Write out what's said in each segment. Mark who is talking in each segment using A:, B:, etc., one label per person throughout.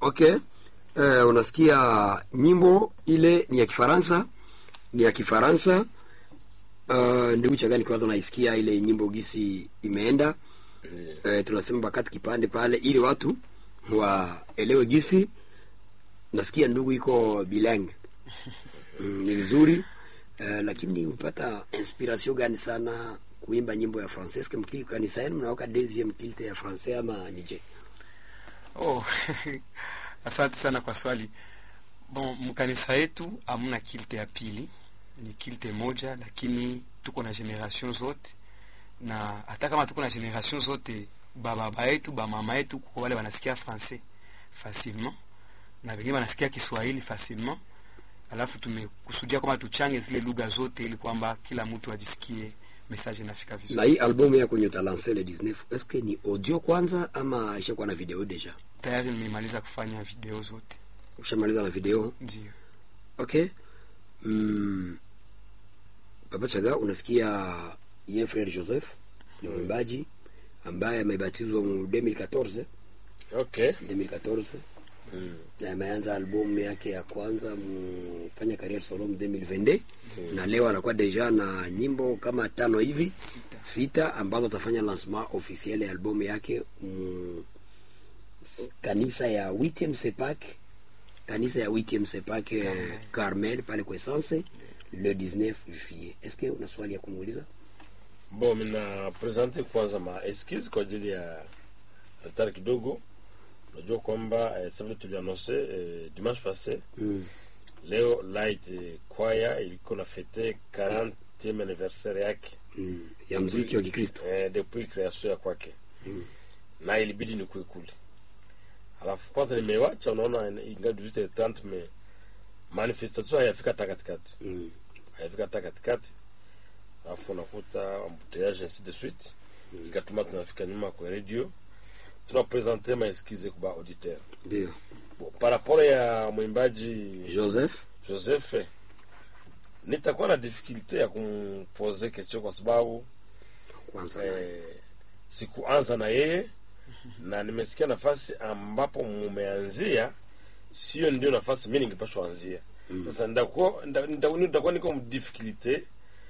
A: Okay. Uh, unasikia nyimbo ile ni ya Kifaransa, ni ya Kifaransa. Uh, ndugu chagani kwanza unaisikia ile nyimbo gisi imeenda. Uh, tunasema bakati kipande pale ili watu waelewe gisi. Nasikia ndugu iko bilingue. Mm, ni vizuri. Uh, lakini upata inspiration gani sana kuimba nyimbo ya français? Kama mkili kanisa yenu mnaoka deuxième kilte ya français ama nije?
B: Oh, asante sana kwa swali. Bon, mkanisa yetu hamuna kilte ya pili, ni kilte moja, lakini tuko na generation zote, na hata kama tuko na generation zote, bababa yetu bamama yetu kuko wale wanasikia français facilement na wengine wanasikia Kiswahili facilement, alafu tumekusudia kwamba tuchange zile lugha zote ili kwamba kila mtu ajisikie message inafika
A: Na
B: vizuri.
A: hii albumu yako yenye utalanse le 19 eske ni audio kwanza ama ishakuwa na video deja?
B: Tayari nimemaliza kufanya video zote,
A: Ushamaliza na video?
B: ndio.
A: Okay. Mm, Papa Chaga, unasikia ye frere Joseph ni mwimbaji ambaye amebatizwa mu 2014
C: Okay.
A: 2014
C: Mm.
A: na ameanza albumu yake ya kwanza mfanya career solo mu 2022 na leo anakuwa deja na nyimbo kama tano hivi
B: Sita.
A: sita ambazo atafanya lancement officiel ya albumu yake mm, kanisa ya 8 Sepak kanisa ya 8 Sepak eh,
B: Carmel.
A: Carmel pale kwa Essence le 19 juillet. Est-ce que una swali ya kumuuliza?
C: Bon, mina presente kwanza ma eskize kwa ajili ya retard kidogo. Unajua kwamba eh, sasa vile tulianonse eh, dimanche passé
A: Mm.
C: leo Light eh, Choir ilikuwa na fete 40e anniversaire yake
A: Mm. Ya muziki wa Kikristo.
C: eh, depuis création ya kwake na ilibidi nikuwe kule. Alafu kwanza nimewacha, unaona ingawa 18h30 me manifestation hayafika hata katikati
A: Mm.
C: haifika hata katikati, alafu unakuta embouteillage ainsi de suite, ikatuma tunafika nyuma kwa radio tunapresente maeskize kwa auditeur.
A: Ndio.
C: Bon, par rapport ya mwimbaji
A: Joseph
C: Joseph, nitakuwa na difficulte ya kumpose question kwa sababu
A: kwanza.
C: eh, sikuanza na yeye na nimesikia nafasi ambapo mumeanzia sio ndio nafasi mi ningepashwa anzia sasa ndakuwa nda- nda- nitakuwa niko mdifficulté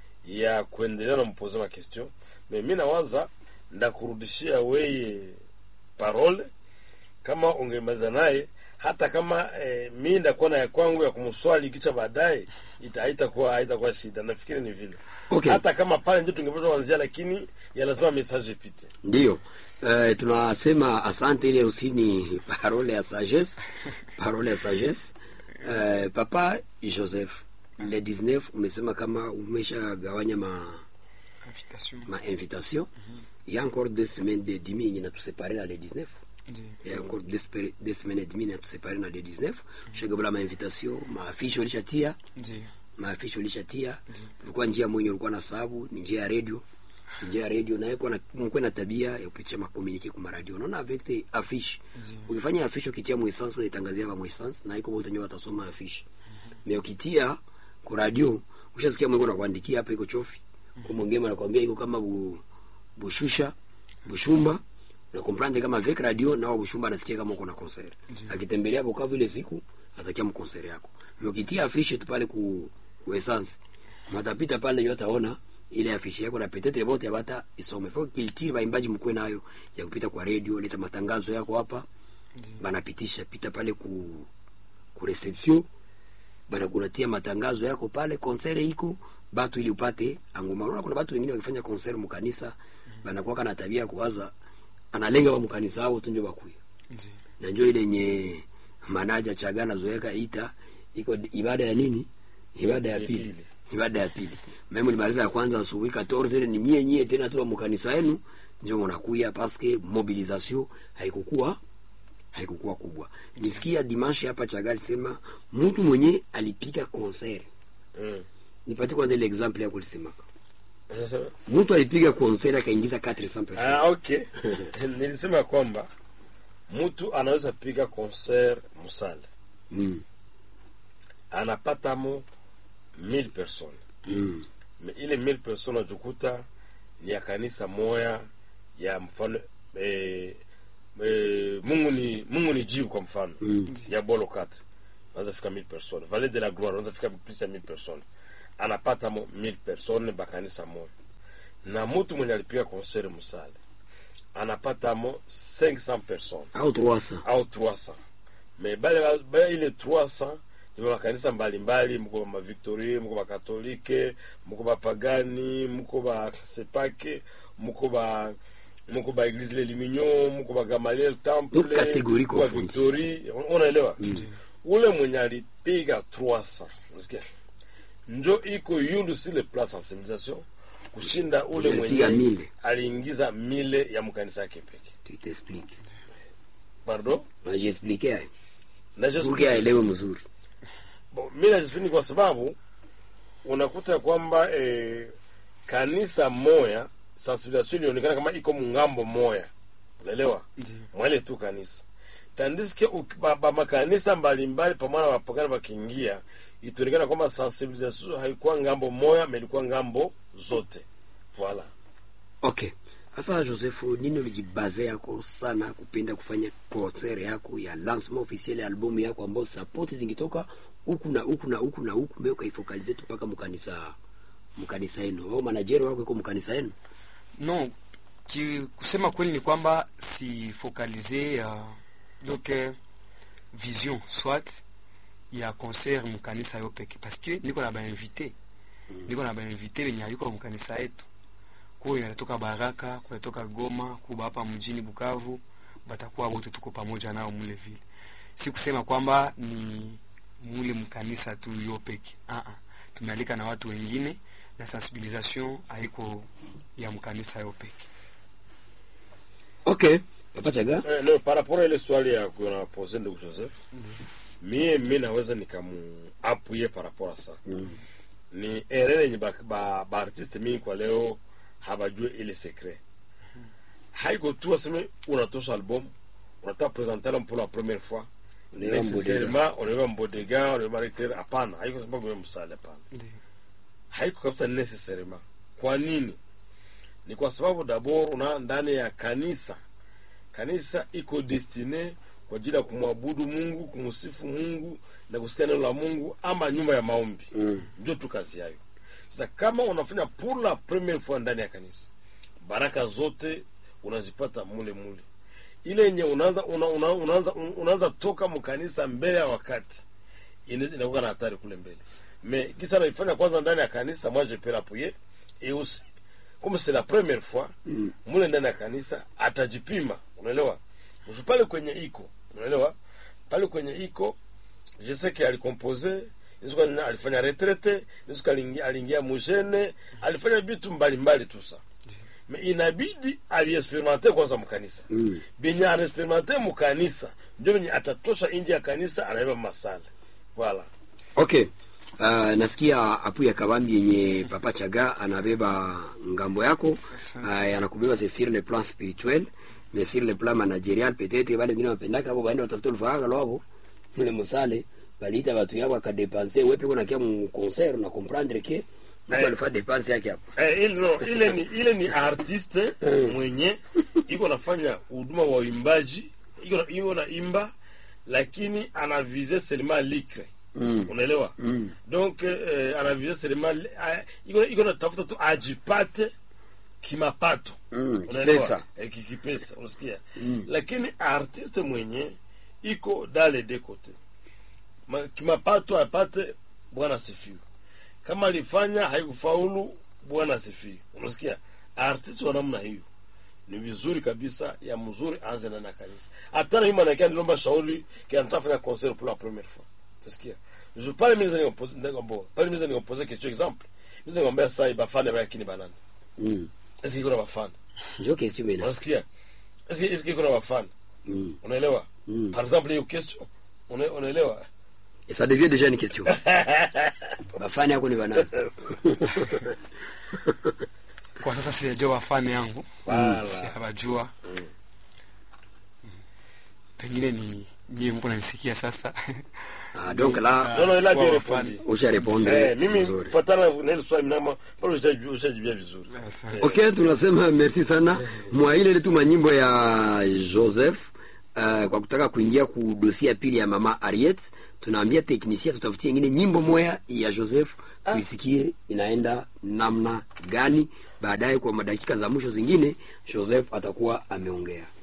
C: ya kuendelea na mpoze ma question me mi nawaza ndakurudishia weye parole kama ungemaliza naye hata kama eh, mi ndakuwa na ya kwangu ya kumswali kicha baadaye ita- haitakuwa haitakuwa shida nafikiri ni vile
A: Okay.
C: hata kama pale ndio tungepaswa kuanzia lakini ya lazima message ipite
A: Ndio. Eh, tunasema asante ile usini parole ya sagesse. Parole ya sagesse. Eh, papa Joseph le 19 umesema kama umeshagawanya ma
B: Invitation.
A: ma invitation. Il y a encore deux semaines de demi yenye natusepare na le 19.
B: Ndio.
A: Il y a encore deux, spé- deux semaines et demi natusepare na le 19. Shagabula ma invitation, ma affiche ulishatia,
B: Ndio.
A: ma affiche ulishatia. Ulikuwa njia mwenye ulikuwa na sababu ni njia ya radio. Ni njia ya radio na yeko na mkwe na tabia ya kupitia makomunike kwa radio. Unaona avec the affiche.
B: Ndio.
A: Ukifanya affiche ukitia mu essence unaitangazia kwa mu essence na iko wote ndio watasoma affiche. Mais ukitia kwa radio ushasikia mwiko na kuandikia hapa iko chofi. Kwa mwingine anakuambia iko kama bu, bushusha, bushumba. Na comprendre kama avec radio na wa bushumba anasikia kama uko na concert.
B: Ndio.
A: Akitembelea Bukavu ile siku atakia mu concert yako. Mais ukitia affiche tu pale ku, ku essence matapita pale ndio ataona ile afishe yako na peut-être bote bata isome faut qu'il tire baimbaji mkwe nayo ya kupita kwa radio leta matangazo yako hapa
B: Ndio.
A: banapitisha pita pale ku ku reception bana kunatia matangazo yako pale concert iko batu ili upate angoma unaona kuna batu wengine wakifanya concert mkanisa banakuwa na tabia ya kuwaza analenga wa mkanisa wao tu ndio bakuya
B: Ndio.
A: na njoo ile yenye manaja chagana zoeka ita iko di- ibada ya nini ibada ya
C: Ya
A: pili
C: pili.
A: ibada ya pili mimi nilimaliza ya kwanza asubuhi 14 ile ni mie nyie tena tu wa mkanisa yenu ndio mnakuya paske mobilisation haikukuwa haikukuwa kubwa nisikia dimanche hapa chagali sema mtu mwenye alipiga concert
C: mm.
A: nipatie kwanza ile example yako lisemaka mtu alipiga concert akaingiza 400 personnes
C: Ah, okay. Nilisema kwamba mtu anaweza piga concert musale
A: mm.
C: anapata mo 1000 personnes
A: mm.
C: Me ile 1000 personnes ajikuta ni ya kanisa moya ya mfano eh, eh, mungu ni mungu ni jibu kwa mfano ya bolo 4 wanaweza fika 1000 personnes vallée de la gloire wanaweza fika plus ya 1000 personnes anapata mo 1000 personnes bakanisa moja na mtu mwenye alipiga concert musale anapata mo 500 personnes
A: au 300
C: au 300 me bale bale ile 300 ni makanisa mbalimbali mko ba Victorie mko ba Katolike mko ba Pagani mko ba Sepake mko ba mko ba Eglise le Limignon mko ba Gamaliel Temple
A: Donc catégorie
C: mko ba
A: confondue.
C: Victorie Un- unaelewa ule mwenye alipiga 300 unasikia njo iko yulu sur le plan sensibilisation kushinda ule
A: Alipiga
C: mwenye
A: mille.
C: aliingiza mile ya mkanisa yake peke
A: tu t'explique
C: pardon
A: najiexplique aye
C: na just
A: pour que aelewe mzuri
C: Bo, mi najispini kwa sababu unakuta ya kwamba eh, kanisa moya sensibilisation ilionekana kama iko mungambo moya unaelewa
B: Ndiyo.
C: mwele tu kanisa tandiske uki- ba, ba makanisa mbalimbali pamoja na wapagani wakiingia itaonekana kwamba sensibilisation haikuwa ngambo moya ma ilikuwa ngambo zote voila
A: okay sasa joseph nini ulijibaze yako sana kupenda kufanya concert yako ya lancement officiel ya albumu yako ambayo sapoti zingitoka huku na huku na huku na huku me ukaifokalize tu mpaka mkanisa mkanisa yenu au manajeri wako iko mkanisa yenu
B: non ki, kusema kweli ni kwamba si focaliser uh, donc uh, vision soit ya concert mkanisa yo peke parce que niko na bainvité niko na bainvité wenye aliko mkanisa yetu kuyo inatoka Baraka kunatoka Goma kuba hapa mjini Bukavu batakuwa wote tuko pamoja nao mule vile si kusema kwamba ni mule mkanisa tu yo peke ah ah tumealika na watu wengine na sensibilisation haiko ya mkanisa yo peke
A: okay papa chaga
C: Eh, no, par rapport à ile swali ya kunapoze ndugu Joseph mie mi naweza nikamuapuye par rapport à ça ni erreur yenye ba, ba, ba artiste mingi kwa leo habajue ile secret haiko tu aseme unatosha album unataka presenter album pour la première fois
A: Unaenda
C: nécessairement unaweka mbodega unaweka recteur hapana haiko sababu wewe msale hapana
B: Ndiyo.
C: haiko kabisa necessairement kwa nini ni kwa sababu dabord una ndani ya kanisa kanisa iko destine kwa ajili ya kumwabudu mungu kumsifu mungu na kusikia neno la mungu ama nyumba ya maombi mm. ndio tu kazi yayo sasa kama unafanya pour la première fois ndani ya kanisa baraka zote unazipata mule mule ile yenye unaanza una, una, unaanza unaanza toka mkanisa mbele ya wakati ina- inakuwa na hatari kule mbele mais kisa naifanya kwanza ndani ya kanisa moi je peux l'appuyer et aussi comme c'est la première fois mm. mule ndani ya kanisa atajipima unaelewa Usi pale kwenye iko unaelewa pale kwenye iko je sais que alicompose Nisuka alifanya retraite Nisuka aliingia aliingia mujene alifanya vitu mbalimbali tu sa me inabidi aliexperimente kwanza mkanisa mm. benye anaexperimente mkanisa ndio benye atatosha nje ya kanisa anaiba masala voilà
A: okay Uh, nasikia apu ya kabambi yenye papa chaga anabeba ngambo yako uh, anakubeba c'est sur le plan spirituel mais sur le plan managerial peut-être wale wengine wapendaka hapo baenda watafuta lufaga lwabo mule musale baliita batu yabo akadepanse wepe kuna kia mu concert na comprendre que mtu
C: Eh.
A: alifanya depense yake hapo
C: eh, ile, no, ile ni ile ni artiste mwenye iko nafanya huduma wa uimbaji iko na- iko na imba lakini anavise seulement likre mm. unaelewa mm. donc eh, anavise seulement li- ah, iko iko natafuta tu ajipate kimapato
A: Mm,
C: unaelewa
A: kipesa.
C: eh, kikipesa unasikia mm. lakini artiste mwenye iko dale de kote Ma- kimapato apate bwana asifiwe kama alifanya haikufaulu bwana asifiwe unasikia artist wa namna hiyo ni vizuri kabisa ya mzuri anze ndani ya kanisa hata na mimi manakia nilomba shauri kia nitafanya concert pour la première fois unasikia je parle mimi ndio nikopoze ndio bon pale mimi ndio nikopoze question exemple mimi ndio ngomba sai bafana ba kini banana
A: mm.
C: est-ce que kuna bafana
A: ndio question mena
C: unasikia est-ce que est-ce que kuna bafana
A: mm.
C: unaelewa
A: Mm.
C: par exemple hiyo question una- unaelewa
A: et ça devient déjà une question bafani yako ni banani
B: kwa sasa sijajua wafani yangu
C: Wala.
B: sijawajua pengine ni nyie mko nanisikia sasa
A: ah, donc là
C: non non il a bien
B: Kwa
C: répondu
B: wafani.
A: usha répondre
C: Eh, mimi
A: vizuri.
C: fatana na ile swali mnamo pale ushaji- ushajibia vizuri
B: Asante.
A: ok tunasema merci sana mwa ile ile tu manyimbo ya joseph uh, kwa kutaka kuingia ku dosia ya pili ya mama Ariet, tunaambia teknisia tutafutie ingine nyimbo moya ya Joseph tuisikie inaenda namna gani. Baadaye kwa madakika za mwisho zingine Joseph atakuwa ameongea.